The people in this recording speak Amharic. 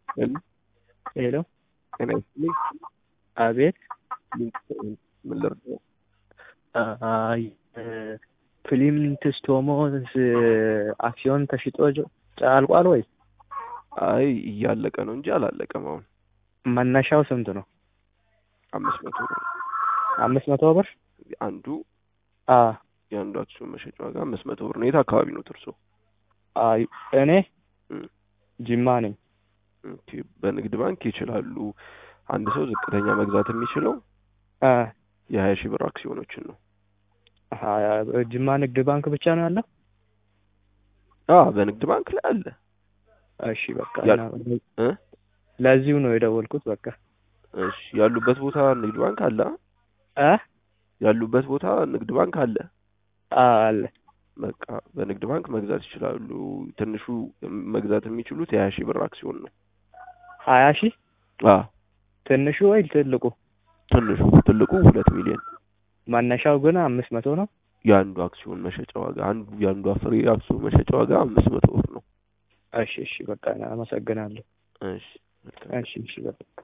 ሄሎ ሄሎ ጤና ይስጥልኝ። አቤት ምን ልርዳው? አይ ፍሊንትስቶሞስ አክሲዮን ተሽጦ አልቋል ወይ? አይ እያለቀ ነው እንጂ አላለቀም። አሁን መነሻው ስንት ነው? አምስት መቶ ብር አምስት መቶ ብር አንዱ አ የአንዱ አክሲዮን መሸጫ ዋጋ አምስት መቶ ብር ነው። የት አካባቢ ነው እርሶ? አይ እኔ እም፣ ጅማ ነኝ። ኦኬ። በንግድ ባንክ ይችላሉ። አንድ ሰው ዝቅተኛ መግዛት የሚችለው አ የሀያ ሺህ ብር አክሲዮኖችን ነው። አ- ጅማ ንግድ ባንክ ብቻ ነው ያለው? አ በንግድ ባንክ ላይ አለ። እሺ በቃ ያ- እና እ ለዚሁ ነው የደወልኩት። በቃ እሺ ያሉበት ቦታ ንግድ ባንክ አለ። አ ያሉበት ቦታ ንግድ ባንክ አለ። አ አለ በቃ በንግድ ባንክ መግዛት ይችላሉ። ትንሹ መግዛት የሚችሉት የሀያ ሺህ ብር አክሲዮን ነው። ሀያ ሺህ አ ትንሹ ወይ ትልቁ? ትንሹ ትልቁ ሁለት ሚሊዮን መነሻው ግን አምስት መቶ ነው። የአንዱ አክሲዮን መሸጫ ዋጋ አንዱ የአንዱ ፍሬ አክሲዮን መሸጫ ዋጋ አምስት መቶ ብር ነው። እሺ እሺ በቃ አመሰግናለሁ። እሺ መልካም እሺ እሺ በቃ